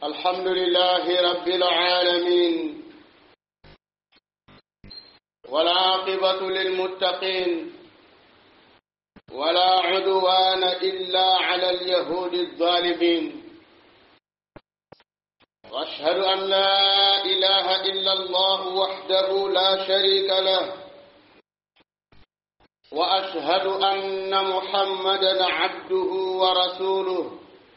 الحمد لله رب العالمين والعاقبة للمتقين ولا عدوان إلا على اليهود الظالمين وأشهد أن لا إله إلا الله وحده لا شريك له وأشهد أن محمدا عبده ورسوله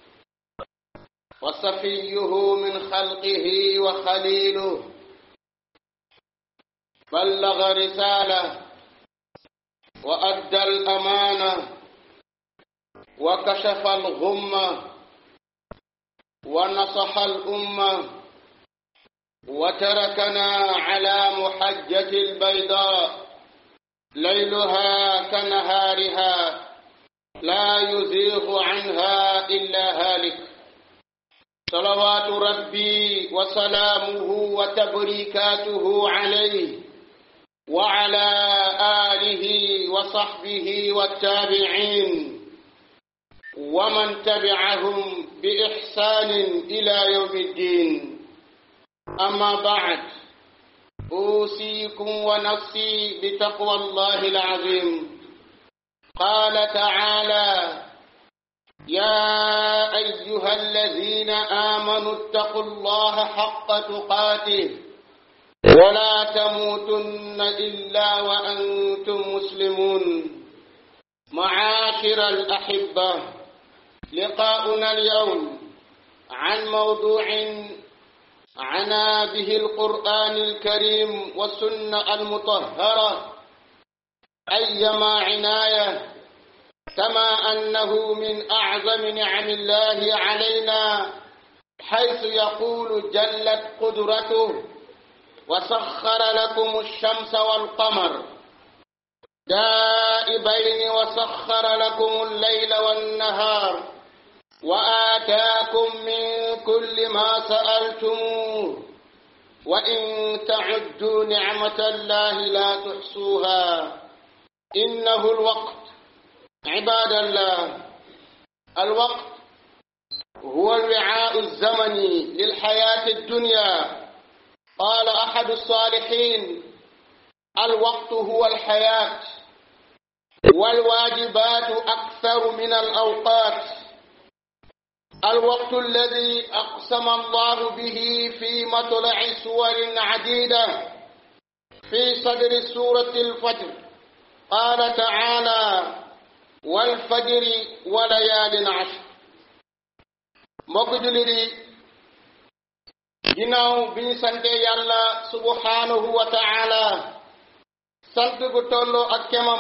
وصفيه من خلقه وخليله بلغ رسالة وأدى الأمانة وكشف الغمة ونصح الأمة وتركنا على محجة البيضاء ليلها كنهارها لا يزيغ عنها إلا هالك صلوات ربي وسلامه وتبريكاته عليه وعلى آله وصحبه والتابعين ومن تبعهم بإحسان إلى يوم الدين أما بعد أوصيكم ونفسي بتقوى الله العظيم قال تعالى يا أيها الذين آمنوا اتقوا الله حق تقاته ولا تموتن إلا وأنتم مسلمون معاشر الأحبة لقاؤنا اليوم عن موضوع عنا به القرآن الكريم والسنة المطهرة أيما عناية كما أنه من أعظم نعم الله علينا حيث يقول جلت قدرته وسخر لكم الشمس والقمر دائبين وسخر لكم الليل والنهار وآتاكم من كل ما سألتموه وإن تعدوا نعمة الله لا تحصوها إنه الوقت عباد الله الوقت هو الوعاء الزمني للحياة الدنيا قال أحد الصالحين الوقت هو الحياة والواجبات أكثر من الأوقات الوقت الذي أقسم الله به في مطلع سور عديدة في صدر سورة الفجر قال تعالى والفجر وليال عشر mbokk jullit yi ginnaaw bi ñu sante yàlla subhanahu wa taala sant gu tolloo ak kemam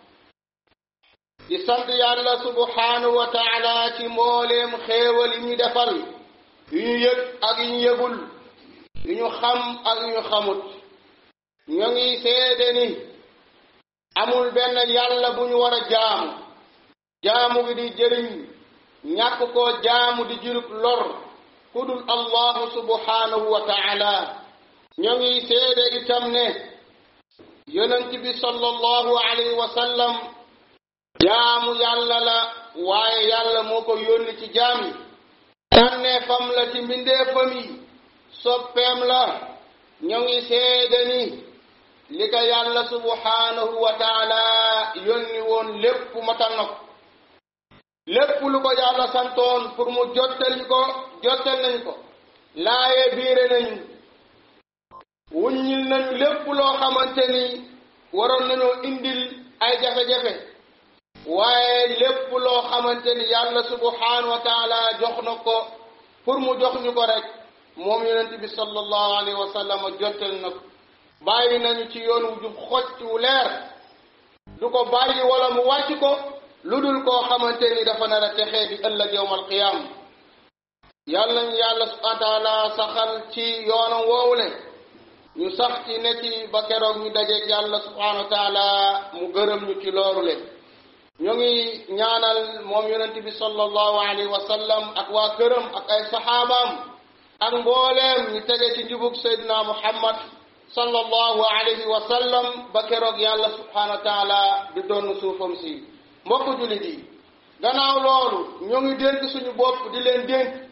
di sant yàlla subhanahu wa taala ci mbooleem xéewal yi ñu defal yu ñu yëg ak yu ñu yëgul yu ñu xam ak yu ñu xamut ñoo ngi seede ni amul benn yàlla bu ñu war a jaamu jaamu gi di jëriñ ñàkk koo jaamu di jurub lor ku dul allahu subhanahu wa taala ñoo ngi seede itam ne yonent bi sallallahu alayhi wa sallam jaamu yàlla la waaye yàlla moo ko yónni ci jaam yi tànnee fam la ci mbindeefam yi soppeem la ñoo ngi seede ni li ko yàlla subhanahu wa taala yónni woon lépp matal na ko lépp lu ko yàlla santoon pour mu jottali ko jottal nañ ko laaye biire nañu wuññil nañu lépp loo xamante ni waroon nañoo indil ay jafe-jafe waaye lépp loo xamante ni yàlla subhanahu wa taala jox na ko pour mu jox ñu ko rek moom yonent bi sallallahu alayhi wa sallam jottal na ko bàyyi nañu ci yoon wu jub xocc wu leer du ko bàyyi wala mu wàcc ko lu dul koo xamante ni dafa nar a texee di ëllëg yowmal qiyaam yàlla ñu yàlla subhanahu wa taala saxal ci yoonam woowule ñu sax ci ne ci ba keroog ñu dajeeg yàlla subhanahu wa taala mu gërëm ñu ci loolu le ñu ngi ñaanal moom yonent bi sallallahu alayhi wa sallam ak waa këram ak ay saxaabaam ak mbooleem ñu tege ci njubug Seydina Muhammad sallallahu alayhi wa sallam ba keroog yàlla subhanahu wa taala di doon suufam si mbokk jullit yi gannaaw loolu ñoo ngi dénk suñu bopp di leen dénk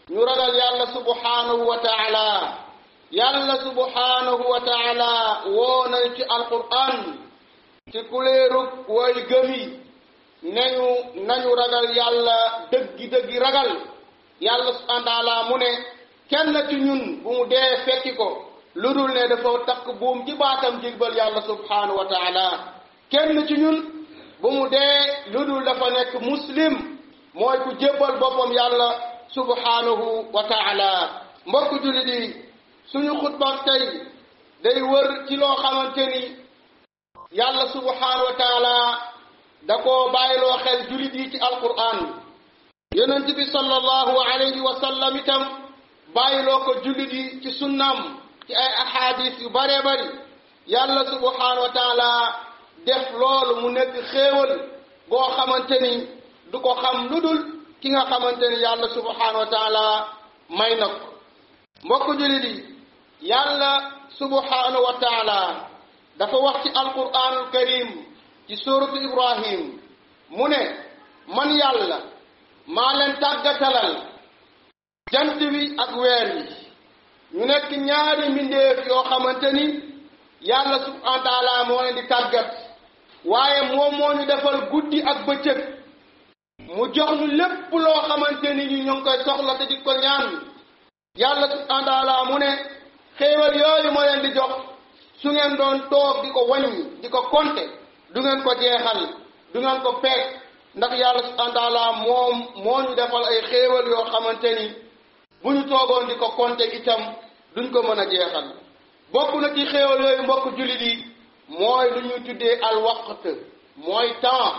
ñu ragal yàlla subhanahu wa taala yàlla subhanahu wa taala woo nañ ci alquran ci kuleerug way gëmi nañu nañu ragal yàlla dëggi dëggi ragal yàlla subhanahu wa taala mu ne kenn ci ñun bu mu dee fekki ko lu dul ne dafa takk buum ci baatam jigbal yàlla subhanahu wa taala kenn ci ñun bu mu dee lu dul dafa nekk muslim mooy ku jébbal boppam yàlla subhanahu wa taala mbokk jullit yi suñu xutba tey day wër ci loo xamante ni yàlla subhanahu wa taala da koo bàyyiloo xel jullit yi ci alquran yonent bi sallallahu alayhi wa sallam itam bàyyiloo ko jullit yi ci sunnam ci ay ahadis yu baree bari yàlla subhanahu wa taala def loolu mu nekk xéewal goo xamante ni du ko xam lu dul ki nga xamante ni yàlla subhanahu wa taala may na ko mbokk jullit yi yàlla subhanahu wa taala dafa wax ci alquranul karim ci suratu ibrahim mu ne man yàlla maa leen tàggatalal jant wi ak weer wi ñu nekk ñaari mbindeef yoo xamante ni yàlla subhanahu wa taala moo leen di tàggat waaye moom moo ñu defal guddi ak bëccëg mu jox ñu lépp loo xamante ni ñu ñoo ngi koy soxla te di ko ñaan yàlla subhanahu wa taala mu ne xéewal yooyu moo leen di jox su ngeen doon toog di ko wàññi di ko konte du ngeen ko jeexal du ngeen ko peeg ndax yàlla subhanahu wa taala moom moo ñu defal ay xéewal yoo xamante ni bu ñu toogoon di ko konte itam duñ ko mën a jeexal bokk na ci xéewal yooyu mbokk jullit yi mooy lu ñuy tuddee al waqt mooy temps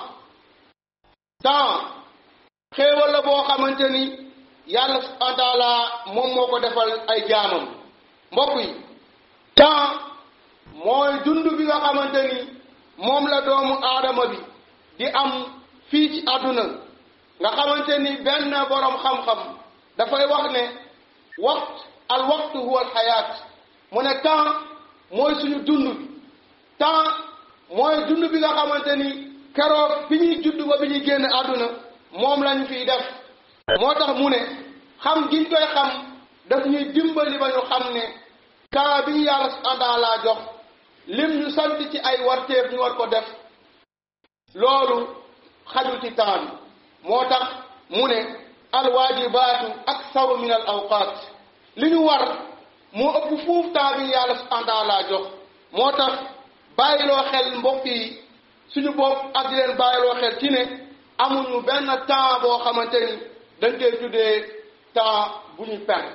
temps xéewal la boo xamante ni yàlla subhanahu wa taala moom moo ko defal ay jaamam mbokk yi temps mooy dund bi nga xamante ni moom la doomu aadama bi di am fii ci àdduna nga xamante ni benn boroom xam-xam dafay wax ne waxt al waxtu huwa al xayaat mu ne temps mooy suñu dund bi temps mooy dund bi nga xamante ni keroog bi ñuy judd ba bi ñuy génn àdduna moom lañu fiy def moo tax mu ne xam giñ koy xam daf ñuy dimbali ba ñu xam ne temps bi ñu yàlla subhanahu laa jox lim ñu sant ci ay warteef ñu war ko def loolu xajul ci temps bi moo tax mu ne alwaajibaatu aksaru min al awqaat li ñu war moo ëpp fuuf temps bi yàlla subhanahu laa jox moo tax bàyyiloo xel mbokk yi suñu bopp ak di leen bàyyiloo xel ci ne amuñu benn temps boo xamante ni dañ koy tuddee temps bu ñu perdre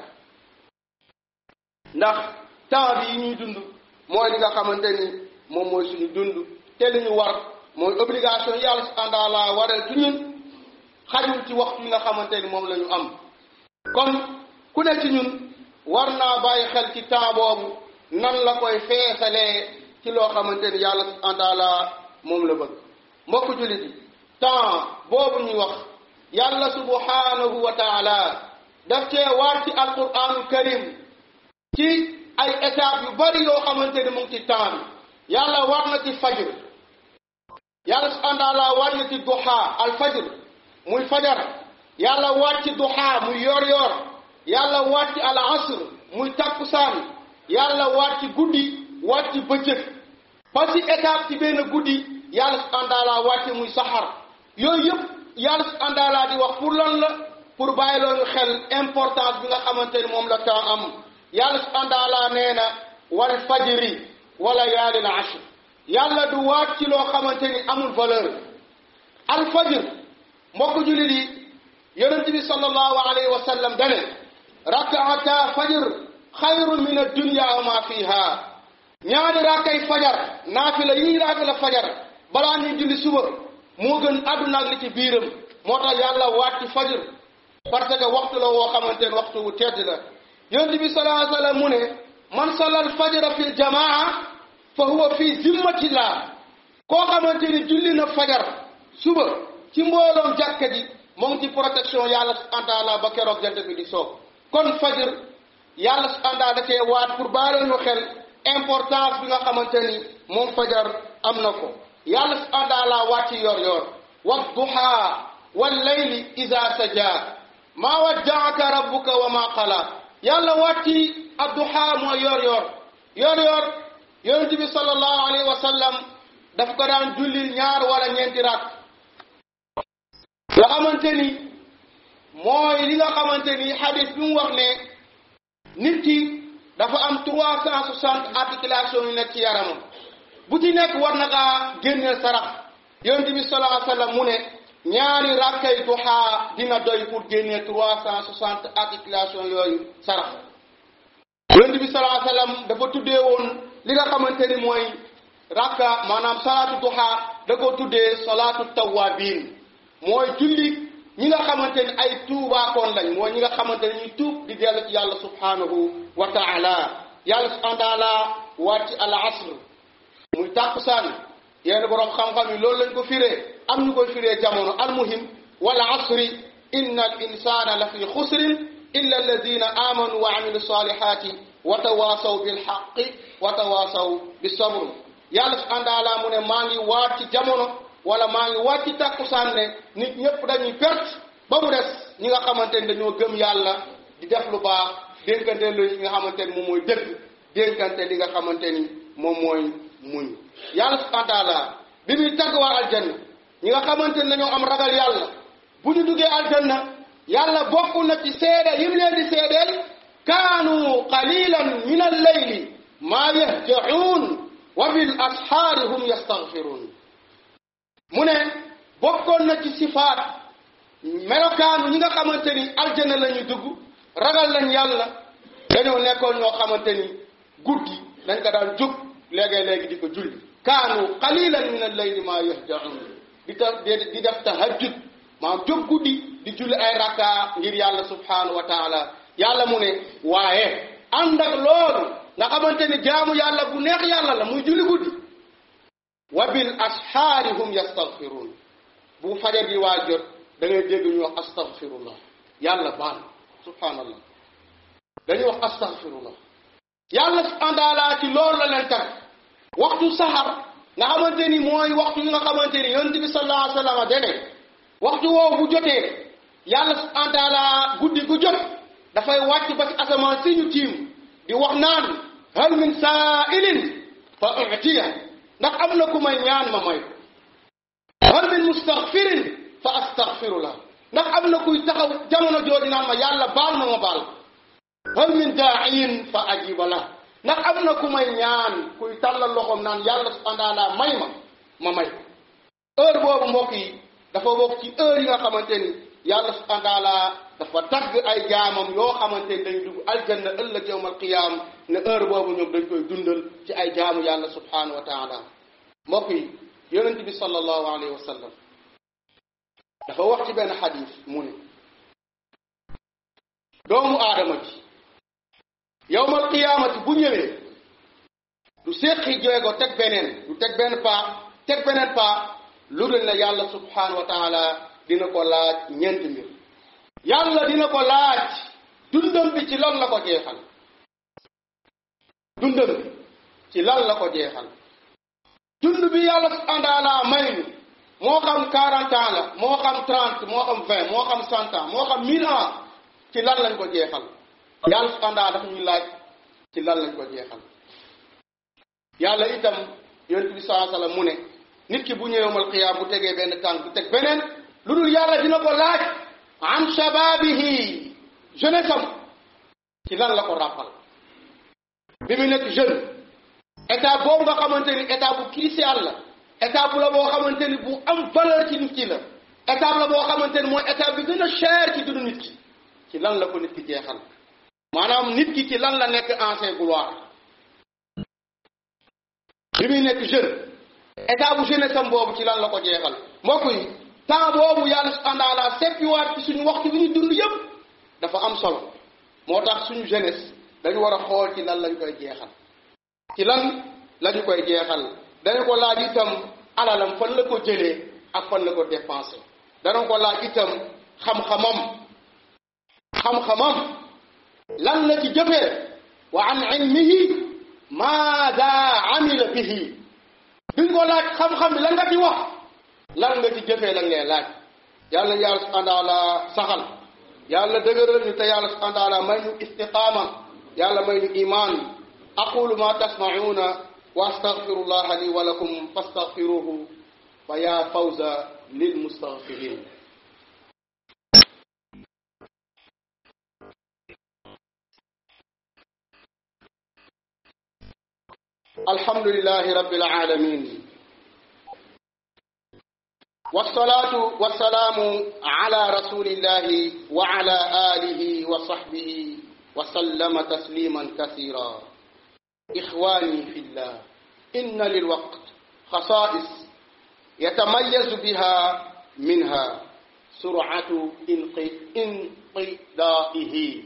ndax temps bi yi ñuy dund mooy li nga xamante ni moom mooy suñu dund te li ñu war mooy obligation yàlla subhanahu la waral ci ñun xajul ci waxtu yi nga xamante ni moom la ñu am kon ku ne ci ñun war naa bàyyi xel ci temps boobu nan la koy feesalee ci loo xamante ni yàlla subhanahu taala moom la bëgg mbokk jullit yi temps boobu ñuy wax yàlla subhanahu wa taala daf cee waar ci alquranul karim ci ay étapes yu bari yoo xamante ni mu ngi ci temps bi yàlla war na ci fajr yàlla subhanahu taala war na ci duha al fajr muy fajar yàlla waat ci duha muy yor yor yàlla waat ci al asr muy takkusaan yàlla waat ci guddi waat ci bëccëg ba ci étape ci benn guddi yàlla subhanahu taala wàcce muy saxar yooyu yëpp yàlla subhanahu taala di wax pour lan la pour bàyyi loolu xel importance bi nga xamante ni moom la temps am yàlla subhanahu taala nee na wal fajri wala yaalil ashr yàlla du waat ci loo xamante ni amul valeur al fajr mbokk jullit yi yonent bi sallallahu alayhi wa sallam dane rakaata fajr xayrun min addunya wa ma fiha ñaari raakay fajar naafila yi raaka la fajar balaa ñuy julli suba moo gën àdduna ak li ci biiram moo tax yàlla waat ci fajar parce que waxtu la woo xamante ne waxtu wu tedd la yonent bi sallallahu alayhi wa sallam mu ne man sallal fajara fi jamaa fa huwa fi zimmatillah koo xamante ni julli na fajar suba ci mbooloom jàkka ji moo ngi ci protection yàlla subhanahu wa taala ba keroog jant bi di soog kon fajar yàlla subhanahu wa taala da cee waat pour baale ñu xel importance bi nga xamante ni moom fajar am na ko yàlla subhanahu wa taala waat ci yor yor wa duha wal layli iza saja maa waddaaka rabbuka wa maa qala yàlla wàcci adduha mooy yor yor yor yor yonent bi sallallahu alayhi wa sallam daf ko daan jullil ñaar wala ñeenti rak nga xamante ni mooy li nga xamante ni xadis bi mu wax ne nit ki dafa am trois cent soixante articulation yu nekk ci yaramam bu ci nekk war na kaa génneel sarax yonent bi sallallahu alayhi wa sallam mu ne ñaari rakkay duha dina doy pour génnee trois cent soixante articulation yooyu sarax yonent bi sallallahu alayhi wa sallam dafa tuddee woon li nga xamante ni mooy rakka maanaam salaatu duha da ko tuddee salaatu tawabin mooy julli ñi nga xamante ni ay tuubaakoon lañ mooy ñi nga xamante ni ñuy tuub di dellu ci yàlla subhanahu wa taala yàlla subhanahu wa taala wàcc al asr muy tàkkusaan yenn borom xam-xam yi loolu lañ ko firee am ñu koy firee jamono almuhim wal asri inna al insana la fi xusrin illa alladina amanu wa amilu salihati wa tawasaw bil haqqi wa tawasaw bis sabr yàlla subhanahu wa taala mu ne maa ngi waat ci jamono wala maa ngi waat ci tàkkusaan ne nit ñëpp dañuy perte ba mu des ñi nga xamante ni dañoo gëm yàlla di def lu baax dénkante lu li nga xamante ni moom mooy dëgg dénkante li nga xamante ni moom mooy muñ yàlla subhanahu wa taala bi muy tagg waa aljanna ñi nga xamante ni dañoo am ragal yàlla bu ñu duggee aljanna yàlla bokk na ci seede yim leen di seedeel kaanu qalilan min al-layli maa yahjaun wa bil ashaari hum yastaghfirun mu ne bokkoon na ci sifaat melokaanu ñi nga xamante ni aljanna la ñu dugg ragal lañ yàlla dañoo nekkoon ñoo xamante ni guddi dañ ko daan jóg léegi-léegi di ko julli kaanu qalilan min al-layli maa yahjaun di ta di def tahajjud maanaam jóg guddi di julli ay rakka ngir yàlla subhanahu wa taala yàlla mu ne waaye ànd ak loolu nga xamante ni jaamu yàlla bu neex yàlla la muy julli guddi wa bil ashaari hum yastaghfirun bu fajar bi waa jot da ngay dégg ñu wax astaghfirullah yàlla baal subhanallah dañuy wax astaghfirullah yàlla subhanahu wa taala ci loolu la leen tag waxtu saxar nga xamante ni mooy waxtu yi nga xamante ni yonent bi sallallahu alayhi wa sallam dene waxtu woowu bu jotee yàlla subhanahu wa taala guddi gu jot dafay wàcc ba ci asamaan si ñu tiim di wax naan hal min sa'ilin fa utiya ndax am na ku may ñaan ma may ko hal min mustaghfirin fa astaghfirullah ndax am na kuy taxaw jamono jooju naan ma yàlla baal ma ma baal hal min daa'iin fa ajiba la ndax am na ku may ñaan kuy tàllal loxoom naan yàlla subhanahu wa taala may ma ma may ko heure boobu mbokk yi dafa bokk ci heure yi nga xamante ni yàlla subhanahu wa taala dafa tagg ay jaamam yoo xamante ni dañ dugg aljanna ëllëg yawmal qiyaam ne heure boobu ñoom dañ koy dundal ci ay jaamu yàlla subhanahu wa taala mbokk yi yonent bi sallallahu alayhi wa sallam dafa wax ci benn xadis mu ne doomu aadama ji yawmal qiyaamati bu ñëwee du séqi jéego teg beneen du teg benn paa teg beneen paa lu dul ne yàlla subhanahu wa taala dina ko laaj ñeenti mbir yàlla dina ko laaj dundam bi ci lan la ko jeexal dundam bi ci lan la ko jeexal dund bi yàlla subhanahu wa taala may nu moo xam 40 ans la moo xam 30 moo xam 20 moo xam 100 ans moo xam 1000 ans ci lan lañ ko jeexal yàlla subhanahu wa taala dafa ñuy laaj ci lan lañ ko jeexal yàlla itam yonent bi sallallahu alayhi wasallam mu ne nit ki bu ñëwee qiyaam bu tegee benn tànk teg beneen lu dul yàlla dina ko laaj an shababihi jeunesse am ci lan la ko ràppal bi mu nekk jeune état boobu nga xamante ni état bu crucial la état bu la boo xamante ni bu am valeur ci nit ki la état la boo xamante ni mooy état bi gën a cher ci dundu nit ki ci lan la ko nit ki jeexal maanaam nit ki ci lan la nekk ancien gloire bi muy nekk jeune état bu jeunesse am boobu ci lan la ko jeexal mbokk yi temps boobu yàlla subhanahu wa taala seppiwaat ci suñu waxtu bi ñu dund yépp dafa am solo moo tax suñu jeunesse dañu war a xool ci lan lañ koy jeexal ci lan lañu koy jeexal dañu ko laaj itam alalam fan la ko jëlee ak fan la ko dépensé dana ko laaj itam xam-xamam xam-xamam lan la ci jëfee wa an ilmihi maada amila bihi duñ ko laaj xam-xam bi lan nga ci wax lan nga ci jëfee lan ngay laaj yàlla yàlla subhanahu wa taala saxal yàlla dëgëral ñu te yàlla subhanahu wa taala may ñu istiqaama yàlla may ñu imaan aqulu ma tasmacuuna wa astaghfirullaha li wa lakum fastaghfiruhu fa ya fawza lilmustaghfirin الحمد لله رب العالمين والصلاة والسلام على رسول الله وعلى آله وصحبه وسلم تسليما كثيرا إخواني في الله إن للوقت خصائص يتميز بها منها سرعة انقضائه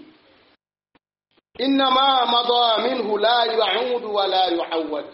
إنما مضى منه لا يعود ولا يعود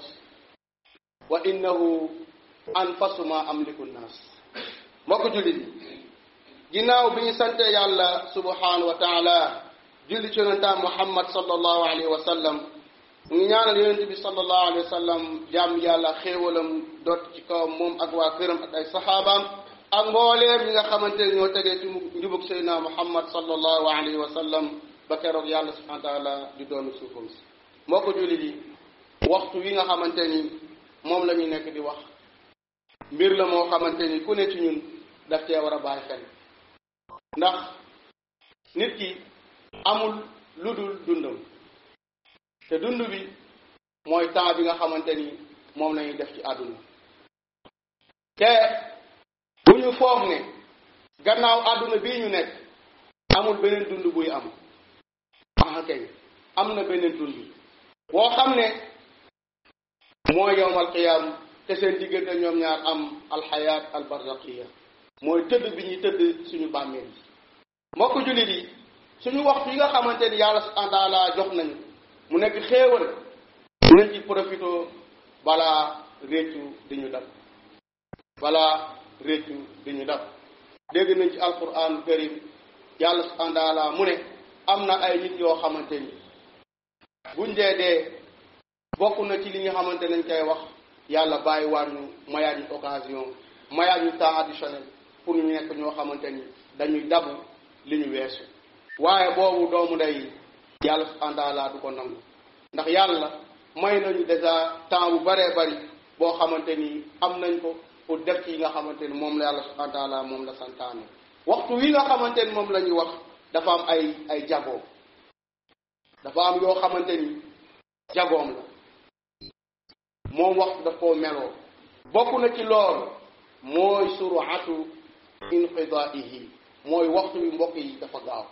وإنه أنفس ما أملك الناس mbokk jullit yi ginnaaw bi ñu sante yàlla subhanahu wa taala julli ci yonentaam muhammad sallallahu alayhi wa sallam ñu ngi ñaanal yonent bi sallallahu alayhi wa sallam jàmm yàlla xéewalam dot ci kawam moom ak waa këram ak ay saxaabaam ak mbooleem ñi nga xamante ne ñoo tegee ci njubug seydina muhammad sallallahu alayhi wa sallam ba keroog yàlla subhanahu wa taala di doonu suufam si mbokk jullit yi waxtu wi nga xamante ni moom la ñuy nekk di wax mbir la moo xamante ni ku ne ci ñun daf cee war a bàyyi xel ndax nit ki amul lu dul dundam te dund bi mooy temps bi nga xamante ni moom lañuy def ci àdduna te bu ñu foog ne gannaaw àdduna bii ñu nekk amul beneen dund buy am ah kay am na beneen dund boo xam ne mooy yowmal qiyaam te seen diggante ñoom ñaar am alxayaat albarzaqiya mooy tëdd bi ñuy tëdd suñu bàmmeel yi mbokk jullit yi suñu waxtu yi nga xamante ni yàlla subhanahu wa taala jox nañu mu nekk xéewal nañ ci profité balaa réccu di ñu dab balaa réccu di ñu dab dégg nañ ci alquran karim yàlla subhanahu wa taala mu ne am na ay nit yoo xamante ni buñ dee dee bokk na ci li nga xamante nañ koy wax yàlla bàyyi waat ñu mayaat ñu occasion mayaat ñu temps additionnel pour ñu nekk ñoo xamante ni dañuy dabu li ñu weesu waaye boobu doomu day yàlla subhanahu wa taala du ko nangu ndax yàlla may nañu déjà temps bu baree bari boo xamante ni am nañ ko pour def ci yi nga xamante ni moom la yàlla subhanahu wa taala moom la santaane waxtu wi nga xamante ni moom la ñuy wax dafa am ay ay jagoo dafa am yoo xamante ni jagoom la moom waxtu daf koo meloo bokk na ci loolu mooy suratu inqidaihi mooy waxtu wi mbokk yi dafa gaaw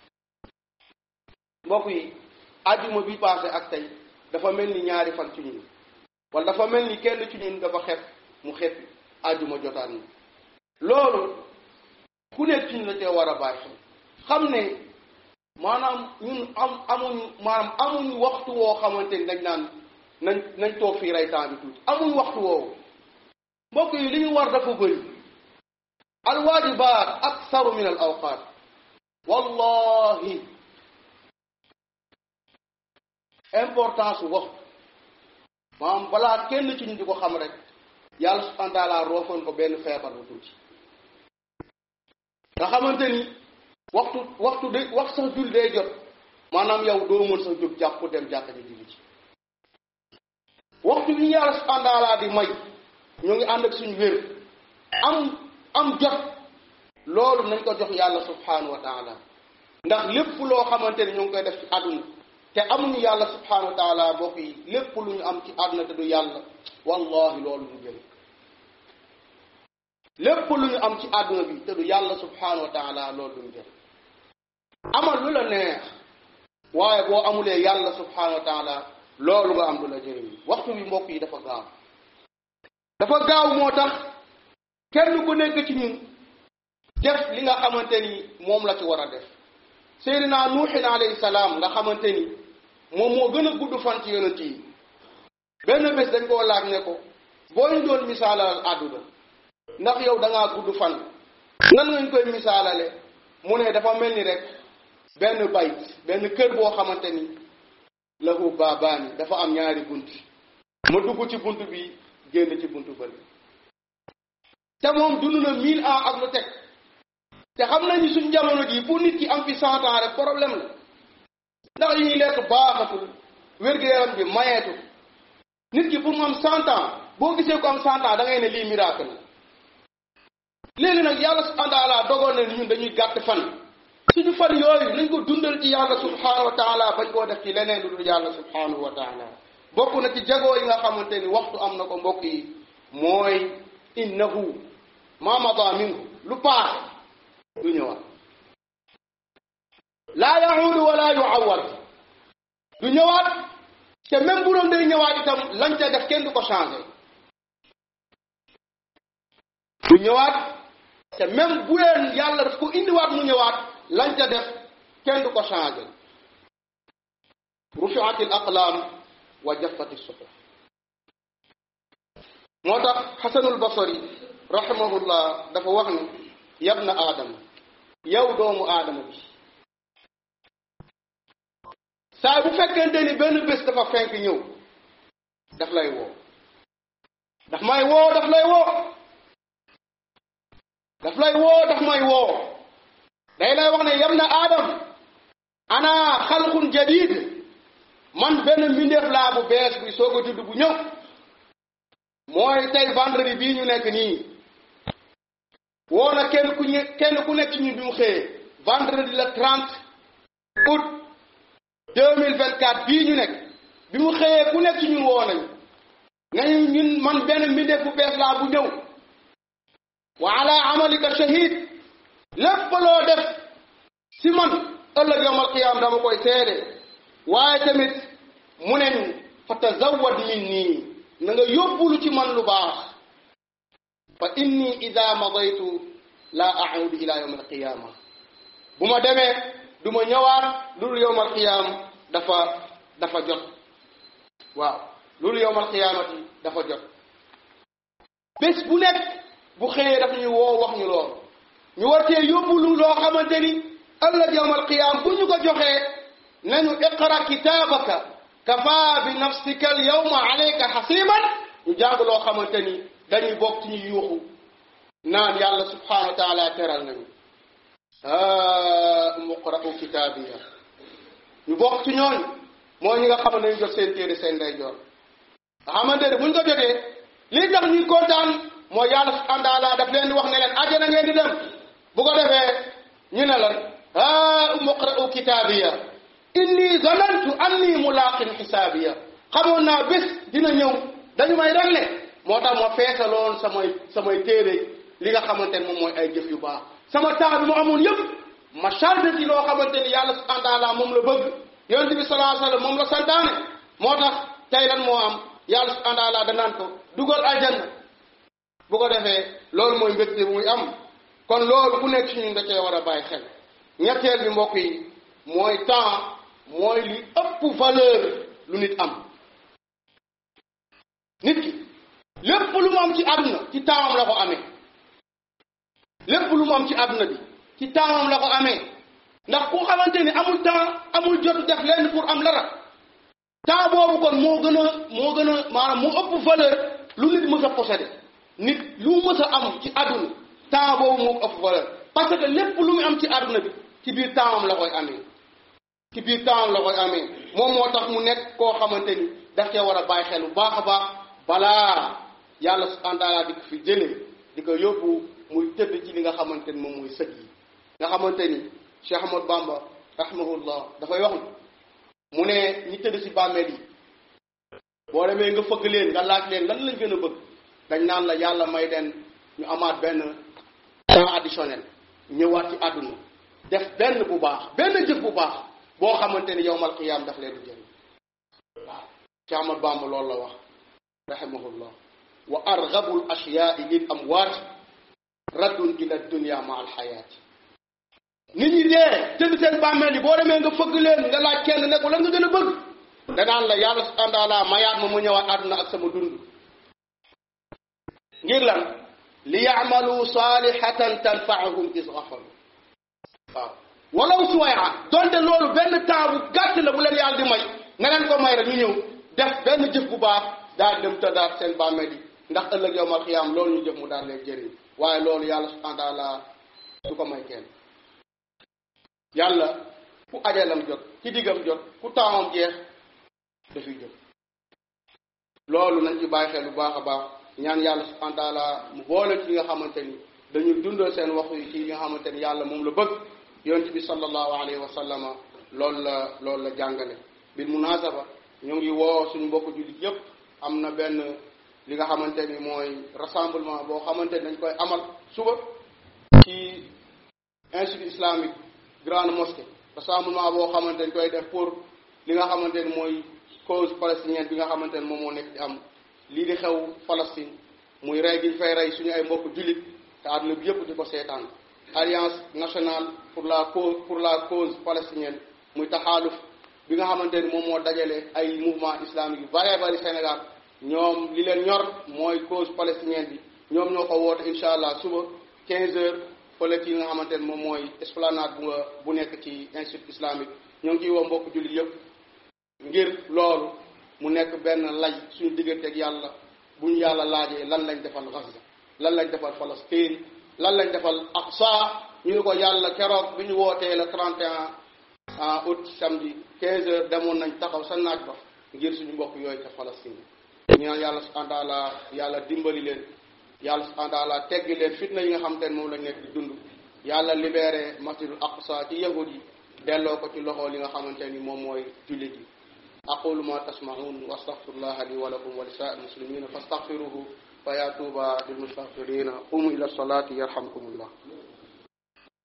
mbokk yi ajjuma bi passé ak tey dafa mel ni ñaari fan ci ñun wala dafa mel ni kenn ci ñun dafa xef mu xef ajjuma jotaan na loolu ku nekk ci ñu la cee war a bàyyi xel xam ne maanaam ñun am amuñ maanaam amuñ waxtu woo xamante ni dañ naan nañ nañ toog fii rey temps bi tuuti amuñ waxtu woowu mbokk yi li ñu war dafa bëri alwaajibaat aksaru min al awqaat wallahi importance waxtu maanaam balaa kenn ci ñu di ko xam rek yàlla subhanahu wa taala roofoon ko benn feebar bu tuuti nga xamante ni waxtu waxtu de wax sax jul day jot maanaam yow doo mën sax jóg jàpp dem jàkka ji julli ci waxtu bi ñu yàlla subhanahu wa taala di may ñu ngi ànd ak suñu wér am am jot loolu nañ ko jox yàlla subhanahu wa taala ndax lépp loo xamante ni ñu ngi koy def ci àdduna te amuñu yàlla subhanahu wa taala mbokk yi lépp lu ñu am ci àdduna te du yàlla wallahi loolu ñu jël lépp lu ñu am ci àdduna bi te du yàlla subhanahu wa taala loolu duñ jël amal lu la neex waaye boo amulee yàlla subhanahu wa taala loolu nga am du la jëriñ waxtu bi mbokk yi dafa gaaw dafa gaaw moo tax kenn ku nekk ci ñun def li nga xamante ni moom la ci war a def seydina nuuxin alayhi salaam nga xamante ni moom moo gën a gudd fan ci yonent yi benn bés dañ koo laaj ne ko boo ñu doon misaalal àdduna ndax yow da ngaa gudd fan nan ngañ koy misaalale mu ne dafa mel ni rek benn bayt benn kër boo xamante ni lahu baabaani dafa am ñaari bunt ma dugg ci bunt bi génn ci bunt bëri te moom dund na mille ans ak lu teg te xam nañu suñ jamono ji pour nit ki am fi cent ans rek problème la ndax yi ñuy lekk baaxatul wér-gu-yaram bi mayeetu nit ki pour mu am cent ans boo gisee ko am cent ans da ngay ne lii miracle la léegi nag yàlla subhanahu wa taala dogoon na ñun dañuy gàtt fan suñu fan yooyu nañ ko dundal ci yàlla subhanahu wa taala bañ koo def ci leneen lu dul yàlla subhanahu wa taala bokk na ci jagoo yi nga xamante ni waxtu am na ko mbokk yi mooy innahu ma mada minhu lu paax du ñëwaat laa yahuudu wala yuawad du ñëwaat te même bu doon day ñëwaat itam lañ ca def kenn du ko changé du ñëwaat te même bu leen yàlla daf ko indiwaat mu ñëwaat lañ ca def kenn du ko changé rufiat al aqlaam wa jaffat suhuf moo tax xasanul basari rahimahullah dafa wax ni yabna aadama yow doomu aadama bi saa bu fekkente ni benn bés dafa fenk ñëw daf lay woo daf may woo daf lay woo daf lay woo daf may woo day lay wax ne yam na aadam ana xalqun jadid man benn mbindeef laa bu bees bi soog a judd bu ñëw mooy tey vendredi bii ñu nekk nii woo na kenn ku ñu kenn ku nekk ci ñun bi mu xëyee vendredi le 30 août 2024 bii ñu nekk bi mu xëyee ku nekk ci ñun woo nañu nañu ñun man benn mbindeef bu bees laa bu ñëw wa ala amalika shahid lépp loo def si man ëllëg yawmal qiyaam dama koy seede waaye tamit mu ne ñu fa tazawwad minni na nga yóbbulu ci man lu baax fa inni ida madaytu la audu ila yawm alqiyama bu ma demee du ma ñëwaat loolu yawm alqiyam dafa dafa jot waaw loolu yawm alqiyamati dafa jot bés bu nekk bu xëyee daf ñu woo wax ñu lool ñu war cee yóbbulu loo xamante ni ëllëg yawm alqiyam bu ñu ko joxee nañu iqra kitabaka kafa bi nafsika al yawma alayka xasiban ñu jàng loo xamante ni dañuy bokk ci ñu yuuxu naan yàlla subhanahu wa taala teral nañu ha muqra'u kitaabiya ñu bokk ci ñooñu mooy ñi nga xam ne dañu jot seen téere seen ndeyjoor nga xamante ne buñ ko jotee lii tax ñuy kontaan mooy yàlla subhanahu wa taala daf leen di wax ne leen àjjana ngeen di dem bu ko defee ñu ne lan ha muqra'u kitaabiya inni zanantu anni mulaqin xisaabiya xamoon naa bés dina ñëw dañu may regle moo tax ma feesaloon samay samay téere li nga xamante ne moom mooy ay jëf yu baax sama temps bi mu amoon yëpp ma chargé ci loo xamante ni yàlla subhanahu wa taala moom la bëgg yonente bi sallallahu alayhi wasallam moom la santaane moo tax tey lan moo am yàlla subhanahu wa taala danaan ko dugal aljanna bu ko defee loolu mooy mbégte bu muy am kon loolu ku nekk ci ñun da cee war a bàyyi xel ñetteel bi mbokk yi mooy temps mooy li ëpp valeur lu nit am nit ki lépp lu mu am ci àdduna ci taamam la ko amee lépp lu mu am ci àdduna bi ci taamam la ko amee ndax ku xamante ni amul temps amul jot def lenn pour am dara temps boobu kon moo gën a moo gën a maanaam moo ëpp valeur lu nit mës a possédé nit lu mës a am ci àdduna temps boobu moo ëpp valeur parce que lépp lu mu am ci àdduna bi ci biir taamam la koy amee ci biir temps la koy amee moom moo tax mu nekk koo xamante ni daf cee war a bàyyi xel bu baax a baax balaa yàlla subhanahu wa taala di ko fi jëlee di ko yóbbu muy tëdd ci li nga xamante ni moom mooy sëg yi nga xamante ni Cheikh Ahmad Bamba rahimahullah dafay wax mu ne ñi tëdd ci bàmmeel yi boo demee nga fëgg leen nga laaj leen lan lañ gën a bëgg dañ naan la yàlla may den ñu amaat benn temps additionnel ñëwaat ci àdduna def benn bu baax benn jëf bu baax boo xamante ni yowmal qiyaam daf leen di jël waaw Cheikh Ahmad Bamba loolu la wax rahimahullah wa argabu l ashyaai lil amwaati raddun ila dunia ma alxayaati nit ñi dee tëdd seen bàmmeel yi boo demee nga fëgg leen nga laaj kenn ne ko lan nga gën a bëgg danaan la yàlla subhanahu wa taala mayaat ma mu ñëwaat àdduna ak sama dund ngir lan li yaamalu saalihatan tanfaahum is gafalu waaw walaw suwaya donte loolu benn temps bu gàtt la bu leen yàlla di may nga leen ko may rek ñu ñëw def benn jëf bu baax daal dem tëddaat seen bàmmeel yi ndax ëllëg yowmal xiyaam loolu ñu jëf mu daal leen jëriñ waaye loolu yàlla subhanahu wa taala du ko may kenn yàlla ku ajalam jot ci diggam jot ku taamam jeex dafiy jot loolu nañ ci bàyyi xel bu baax a baax ñaan yàlla subhanahu wa taala mu boole ci nga xamante ni dañuy dundal seen waxtu yi ci nga xamante ni yàlla moom la bëgg yonent bi sallallahu alayhi wa sallama loolu la loolu la jàngale bil munasaba ñu ngi woo suñu mbokk jullit yépp am na benn li nga xamante ni mooy rassemblement boo xamante ni dañ koy amal suba ci institut islamique grande mosquée rassemblement boo xamante ni koy def pour li nga xamante ni mooy cause palestinienne bi nga xamante ni moom moo nekk di am lii di xew Palestine muy rey gi ñu fay rey suñu ay mbokk jullit te àdduna bi yëpp di ko seetaan alliance nationale pour la cause pour la cause palestinienne muy taxaaluf bi nga xamante ni moom moo dajale ay mouvement islamique yu bëree bëri Sénégal ñoom li leen ñor mooy cause palestinienne bi ñoom ñoo ko woote incha allah suba 15 heures fële ci nga xamante ni moom mooy esplanade bu nga bu nekk ci institut islamique ñoo ngi ciy woo mbokk jullit yëpp ngir loolu mu nekk benn lay suñu digganteeg yàlla bu ñu yàlla laajee lan lañ defal Gaza lan lañ defal Palestine lan lañ defal Aqsa ñu ne ko yàlla keroog bi ñu wootee le 31 août samedi 15 heures demoon nañ taxaw sa naaj ba ngir suñu mbokk yooyu ca Palestine ñu naan yàlla subhanahu wa taala yàlla dimbali leen yàlla subhanahu wa taala teggi leen fitna yi nga xam te ne moom lañ nekk di dund yàlla libéré masjidul Aqsa ci yahud yi delloo ko ci loxo li nga xamante ni moom mooy jullit yi aqulu ma tasmaun wa astaghfirullaha li wa lakum wa li sa'il muslimina fastaghfiruhu fa ya tuba lil mustaghfirina qumu ila salati yarhamkumullah